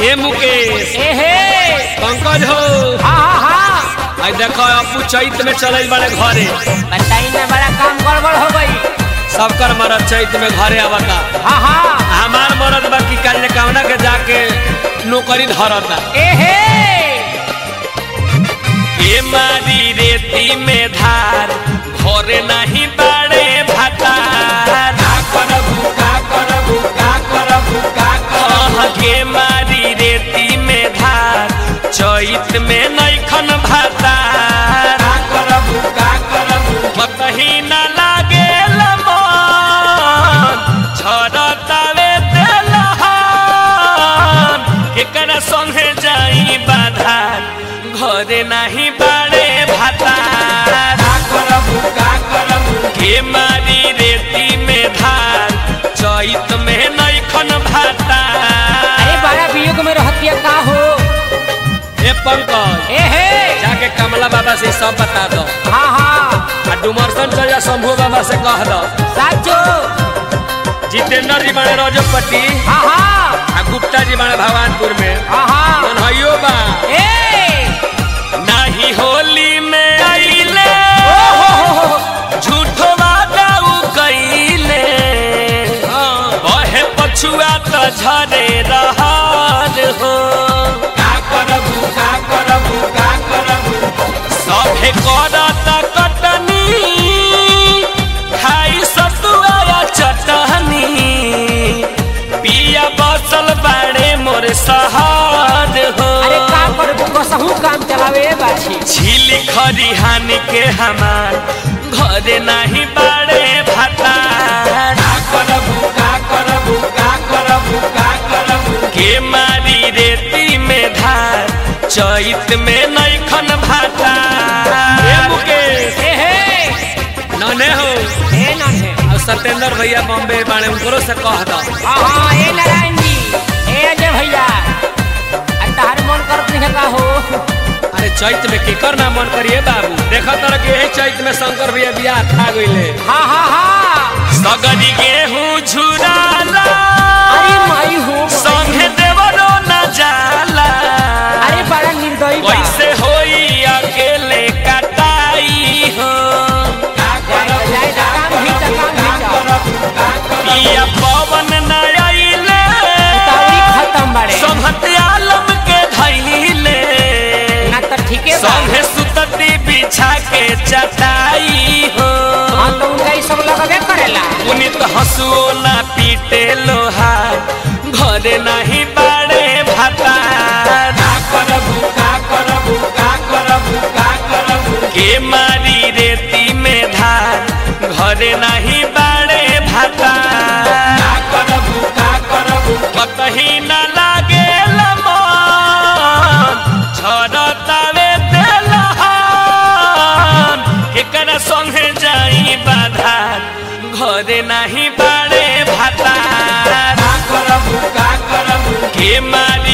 ए मुकेश एहे पंकज हो हाँ हाँ हाँ आई देखो अपू चैत में चल बड़े घरे बताई ना बड़ा काम गड़बड़ हो गई सबकर मरद चैत में घरे आवता हाँ हाँ हमार मरद बाकी काल कामना के जाके नौकरी धरता एहे ए मारी रेती में धार घरे नहीं बाड़े भातार का करबू का करबू का करबू का करबू के मारी रेती में धार चैत में नैखन भातार का करबू का करबू कतही ना लागे मन झरतावे तेलहन केकरा संगे जाई बाधार घरे नाही बाड़े भातार का करबू का करबू के मारी रेती में धार चैत में नैखन भातार अरे बड़ा वियोग में रहतिया का हो ए पंकज एहे जाके कमला बाबा से सब बता दो हाँ हाँ आ डुमरसन चल जा शंभू बाबा से कह दो साचो जितेंद्र जी बने रजपति हाँ हाँ आ गुप्ता जी बने भगवानपुर में हाँ हाँ मनहइयो बा ए नाही होली में आइले ओ हो हो हो झूठो वादा उ कइले बहे पछुआ त झरे रहर हो का करबू का करबू का करबू सभे करत कटनी खाई सतुआ या चटनी पिया बसल बाड़े मोर सहार हो अरे का करबू कसहू काम चलावे बाछी झीली खरिहान के हमार घरे नहीं बाड़े भातार का करबू का करबू का करबू का करबू के मारी रेती में धार चैत में नैखन भातार ए मुकेश एहे नने हो ए नन्हे और सत्येंद्र भैया बॉम्बे बाड़े उनको से कह दो हाँ हाँ ए नारायण जी ए अजय भैया आ तार मन करत नहीं का हो अरे चैत में केकर ना मन करिए बाबू देखा तर कि यही चैत में शंकर भैया बियाह खा गईले हाँ हाँ हाँ सगरी गेहूं झुराला अरे माई हो संगे देवरो न जाला अरे बड़ा निर्दयी बा कैसे होई अकेले कटाई हो जाए जाए जा, काम भी जा, काम भी जा। पिया पवन न आइले उतावली खत्म बाड़े संहत आलम के धैले ना तो ठीके बा संगे सुतती बिछा के चटाई हो हाँ तो उनका ये सब लगबे करेला पुनित हंसुओ ना पीटे लोहा घरे नहीं बाड़े भाता का करबू का करबू का करबू का करबू के मारी रेती में धार घरे नहीं बाड़े भाता का करबू का करबू कतही ना लागे मन झरतावे तेलहन केकरा संगे जाई बाधार घरे नाही बाड़े भातार का करबू का करबू के मारी